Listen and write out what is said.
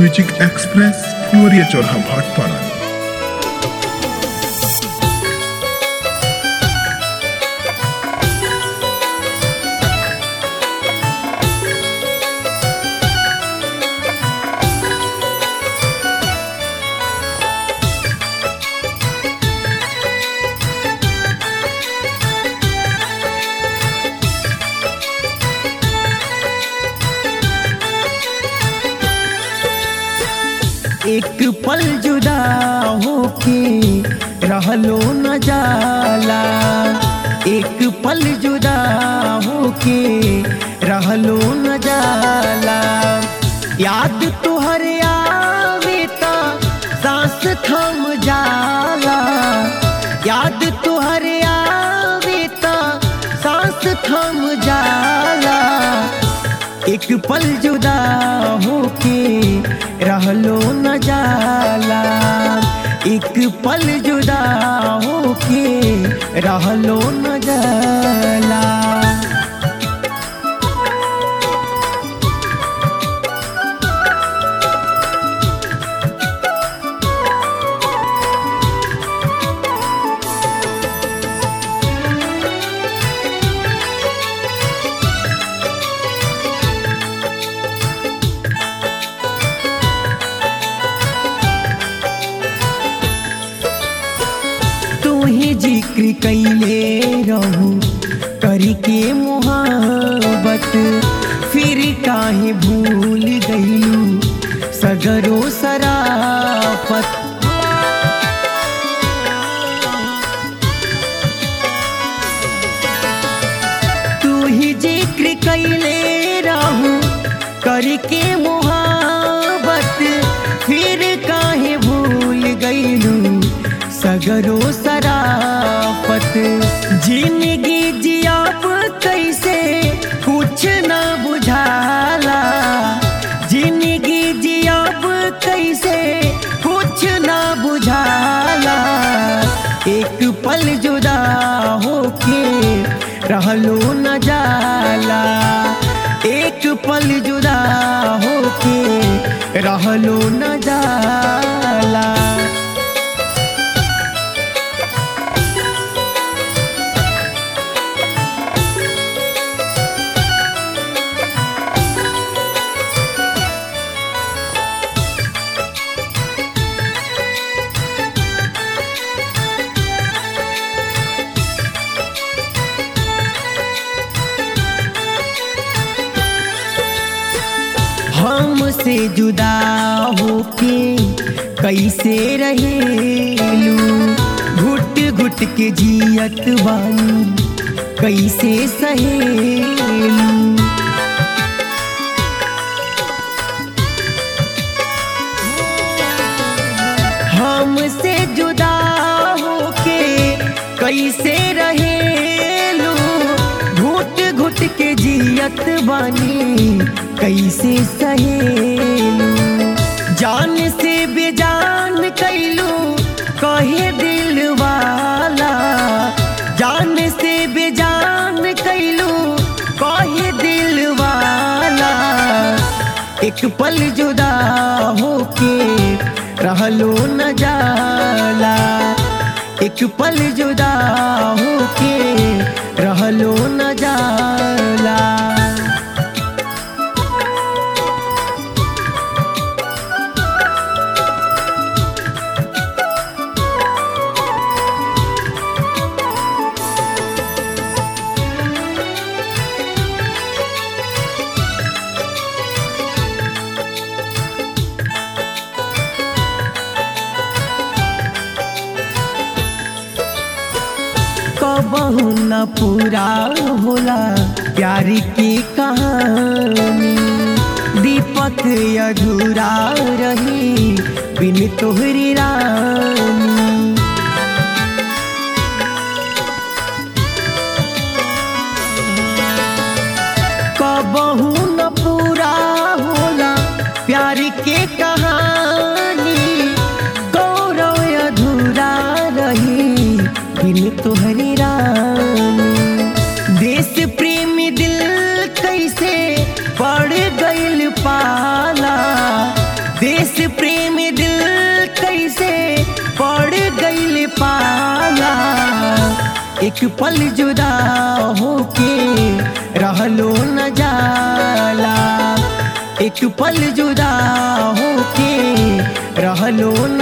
music express फुलवरिया चौराहा भाटपाड़ा एक पल जुदा होके रहलो न जाला एक पल जुदा होके रहलो न जाला याद तुहर आवे ता सांस थम जाला याद तुहर आवे ता सांस थम जाला एक पल जुदा होके रहलो न जाला एक पल जुदा होके रहलो न जाला तू ही जिक्र कैले रहू करी के मोहब्बत फिर काहे भूल गईलू सगरो सराफत तू ही जिक्र कैले रहू करके मोहब्बत फिर काहे भूल गईलू सगरो सराफत जिंदगी जियाब कैसे कुछ न बुझाला जिंदगी जियाब कैसे कुछ न बुझाला एक पल जुदा होके रहलो न जाला एक पल जुदा होके रहलो न जाला हमसे जुदा होके कैसे रहेलू घुट घुट के जियत बानी कैसे सहेलू हमसे जुदा होके कैसे रहेलू घुट घुट के जियत बानी कैसे सहेलू जान से बेजान कैलू कहे दिल वाला जान से बेजान कैलू कहे दिल वाला एक पल जुदा होके रहलो न जाला एक पल जुदा होके रहलो न जाला कबहू न पूरा होला प्यार की कहानी दीपक अधूरा रही बिन तोहरी रानी कबहू न पूरा होला प्यार के कहानी गौरव अधूरा रही बिन तोहरी रानी देश प्रेम दिल कैसे पड़ गइल पाला देश एक पल जुदा होके रहलो न जाला एक पल जुदा होके रहलो न